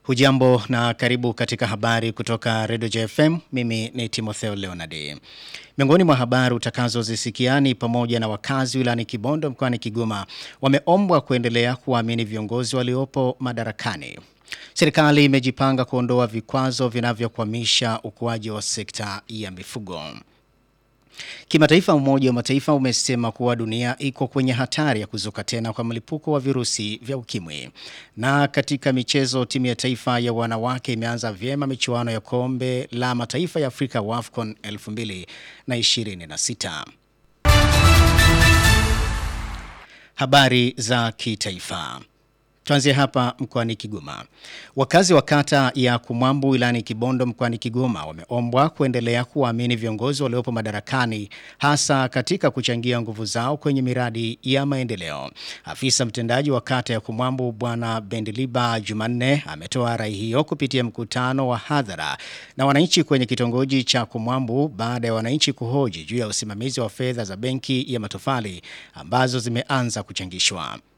Hujambo na karibu katika habari kutoka Radio JFM. Mimi ni Timotheo Leonard. Miongoni mwa habari utakazozisikia ni pamoja na wakazi wilayani Kibondo mkoani Kigoma wameombwa kuendelea kuwaamini viongozi waliopo madarakani. Serikali imejipanga kuondoa vikwazo vinavyokwamisha ukuaji wa sekta ya mifugo. Kimataifa umoja wa mataifa umesema kuwa dunia iko kwenye hatari ya kuzuka tena kwa mlipuko wa virusi vya ukimwi. Na katika michezo timu ya taifa ya wanawake imeanza vyema michuano ya kombe la mataifa ya Afrika WAFCON 2026. Habari za kitaifa. Tuanzie hapa mkoani Kigoma. Wakazi wa kata ya Kumwambu wilayani Kibondo mkoani Kigoma wameombwa kuendelea kuwaamini viongozi waliopo madarakani hasa katika kuchangia nguvu zao kwenye miradi ya maendeleo. Afisa mtendaji wa kata ya Kumwambu Bwana Bendiliba Jumanne ametoa rai hiyo kupitia mkutano wa hadhara na wananchi kwenye kitongoji cha Kumwambu baada ya wananchi kuhoji juu ya usimamizi wa fedha za benki ya matofali ambazo zimeanza kuchangishwa.